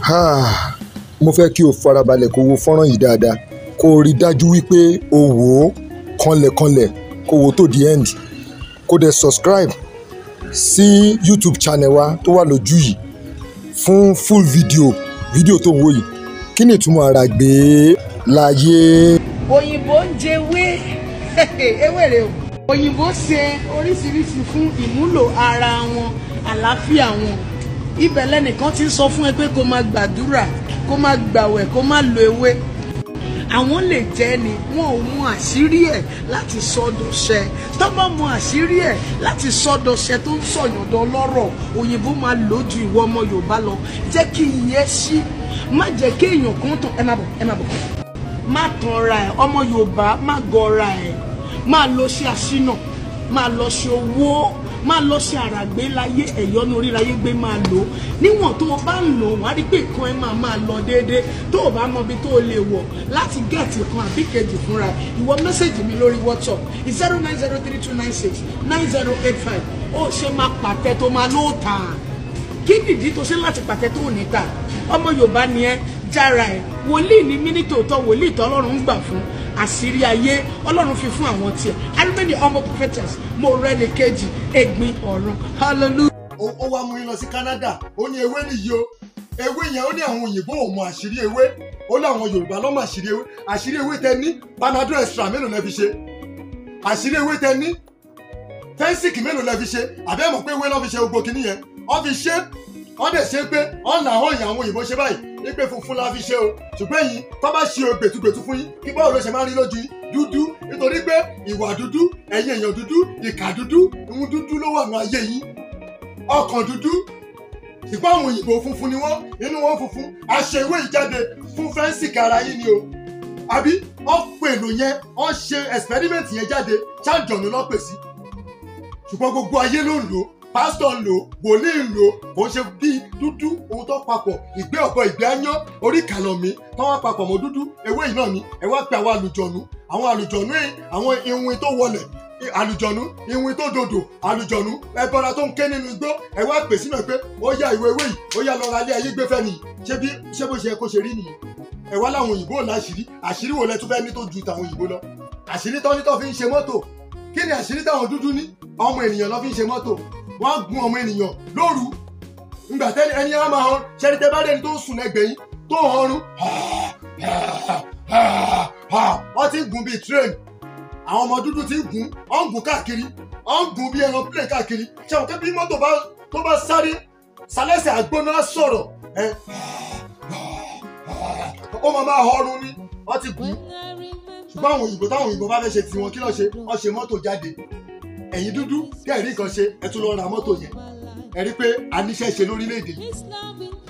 Ah, mo fẹ́ kí o farabalẹ̀ kó wo fọ́nrán yìí dáadáa kó o rí dájú wípé o wò ó kanlẹ̀kanlẹ̀ kó o wo tó the end kó dẹ̀ subscribe sí YouTube channel wa tó wà lójú yìí fún full video video tó ń wò yìí kí ni ìtumọ̀ ara gbé láyé. òyìnbó ń jẹwé ewé rè o òyìnbó ṣe oríṣiríṣi fún ìmúlò ara wọn àlàáfíà wọn ibẹ̀ lẹ́nìkan ti ń sọ fún ẹ pé kó máa gbàdúrà kó máa gbàwẹ̀ kó máa lo ewé àwọn lè jẹ́ ni wọn ò mú àṣírí ẹ̀ láti sọ́dọ̀ṣẹ́ tó bá mú àṣírí ẹ̀ láti sọ́dọ̀ṣẹ́ tó ń sọ̀yọ̀dọ̀ lọ́rọ̀ òyìnbó máa lò ju ìwọ ọmọ yorùbá lọ jẹ́ kí iye ṣí má jẹ́ kí èèyàn kan tán ẹ má bọ̀ ẹ má bọ̀ má tanra ẹ̀ ọmọ yorùbá má gọra ẹ̀ má lọ sí àṣínà má lọ sí owó máa lọ sí àràgbé láyé ẹ̀yọ́nú oríláyé gbé máa lò ó níwọ̀n tó o bá ń lò wọ́n á rí pé nǹkan ẹ máa máa lọ déédéé tó o bá mọ ibi tó o lè wọ̀ láti gẹ̀ẹ́tì kan àbí kejì fúnra ìwọ mẹ́sẹ̀gì mi lórí whatsapp zero nine zero three two nine six nine zero eight five ó ṣe máa pàtẹ tó máa ló tà á kí nìdí tó ṣe láti pàtẹ tó ò ní tà ọmọ yorùbá ni ẹ jára ẹ wòlíì ní mínítò tó wòlíì tó ọlọ́run ń gbà fún àṣírí ayé ọlọ́run fi fún àwọn tiẹ̀ arimẹ́ni ọmọ prophetess mo rẹ́ ní kejì ẹ̀gbin ọ̀run hallelujah. ó ó wá mú yín lọ sí Canada ó ní ewé nìyí o ewé yẹn ó ní àwọn òyìnbó ò mọ àṣírí ewé ó ní àwọn Yorùbá ló mọ àṣírí ewé àṣírí ewé tẹ ní panadol extra mélòó lẹ fi ṣe àṣírí ewé tẹ ní fẹ́ńsìkì mélòó lẹ fi ṣe àbẹ́ mọ̀ pé ewé lọ́ fi ṣe gbogbo kìíní yẹn wọ́n fi ṣe wọ́n dẹ̀ ṣe pé ọ̀nà àwọn èèyàn àwọn òyìnbó ṣe báyìí ní pé funfun la fi ṣe o ṣùgbọ́n èyí tó bá ṣe o gbètúgbètú fún yín kí báwo ló ṣe máa ń rí lójú yín dúdú nítorí pé ìwà dúdú ẹ̀yin èèyàn dúdú ìkà dúdú ìhun dúdú ló wà ní ayé yín ọkàn dúdú ṣùgbọ́n àwọn òyìnbó funfun ni wọ́n inú wọn funfun àṣẹ ìwé ìjáde fún fẹ́ǹsì kára yín ni o àbí wọ́n pè lò yẹn wọ́n ṣe experiment yẹn jáde ṣáàjọ̀nù lọ́pẹ̀ sí ṣùgbọ́n gbogbo ayé ló ń lò pásítọ̀ ń lò wòlíì ń lò kò ń ṣe bí dúdú ohun tó papọ̀ ìgbé ọ̀bọ ìgbé áyán orí ìkànnì tó wá papọ̀ mọ́ dúdú ewé yìí náà ni ẹ wá pe àwọn àlùjọ̀nù àwọn àlùjọ̀nù yìí àwọn iwin tó wọlẹ̀ àlùjọ̀nù iwin tó dòdò àlùjọ̀nù ẹbọra tó ń ké nínú igbó ẹ wá pè sínú ẹ pé ó yá ìwé ewé yìí ó yá lọ́ra alẹ́ ayé gbé fẹ́ nìyí ṣé bí ṣé bó ṣe yẹ kó ṣe rí nìyí ẹ wá láwọn òyìnbó ò láṣìírí àṣírí wo lẹ tún fẹ́ ní tó ju tàwọn òyìnbó lọ àṣírí tó ní tó fi ń ṣe mọ́tò kí ni àṣírí táwọn dúdú ní ọmọ ènìyàn lọ fi ń ṣe mọ́tò wọ́n á gun ọmọ ènìyàn lóru ngbà tẹ́ni ẹni á máa hàn ṣẹ́ni tẹ́ bá dẹ́ni tó ń sùn lẹ́gbẹ̀ẹ́ yín tó ń họrun wọ́n ti ń gun bíi train àwọn ọmọ dúdú ti ń gun wọ́n ń gun káàkiri wọ́n ń gun bíi ẹran plane káàkiri ṣé àwọn kẹ́bí mọ́tò bá tó bá sáré sálẹ́sẹ̀ àgbóná sọ̀rọ̀ ẹ ó máa máa họrun ni wọ́n ti gun ṣùgbọ́n àwọn òyìnbó táwọn òyìnbó bá fẹ́ ṣe tiwọn kí ló ṣe wọ́n ṣe mọ́tò jáde ẹ̀yin dúdú kí ẹ̀rí nǹkan ṣe ẹ tún lọ ra mọ́tò yẹn ẹ rí pé a níṣẹ́ ṣe lórílẹ̀‐èdè